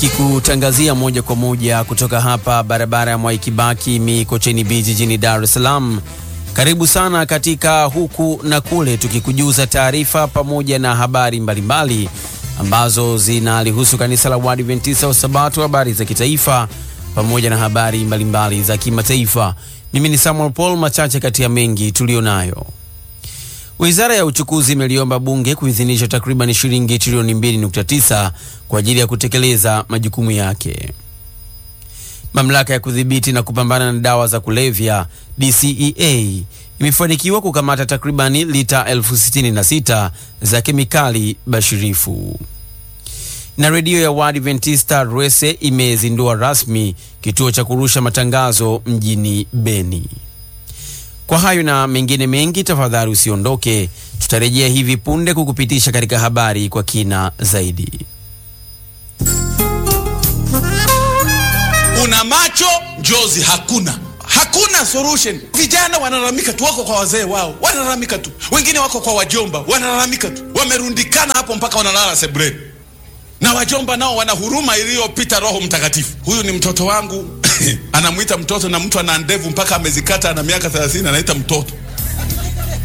nikikutangazia moja kwa moja kutoka hapa barabara ya Mwai Kibaki Mikocheni B jijini Dar es Salaam. Karibu sana katika huku na kule, tukikujuza taarifa pamoja na habari mbalimbali mbali, ambazo zinalihusu kanisa la Waadventista wa Sabato, habari za kitaifa pamoja na habari mbalimbali mbali za kimataifa. Mimi ni Samuel Paul, machache kati ya mengi tuliyonayo. Wizara ya Uchukuzi imeliomba bunge kuidhinisha takriban shilingi trilioni 2.9 kwa ajili ya kutekeleza majukumu yake. Mamlaka ya kudhibiti na kupambana na dawa za kulevya DCEA imefanikiwa kukamata takribani lita elfu sitini na sita za kemikali bashirifu. Na redio ya Waadventista Rwese imezindua rasmi kituo cha kurusha matangazo mjini Beni. Kwa hayo na mengine mengi, tafadhali usiondoke, tutarejea hivi punde kukupitisha katika habari kwa kina zaidi. Una macho njozi hakuna, hakuna solution. Vijana wanalalamika tu, wako kwa wazee wao wanalalamika tu, wengine wako kwa wajomba wanalalamika tu, wamerundikana hapo mpaka wanalala sebuleni, na wajomba nao wana huruma iliyopita Roho Mtakatifu. Huyu ni mtoto wangu anamwita mtoto, na mtu ana ndevu mpaka amezikata, ana miaka 30 anaita mtoto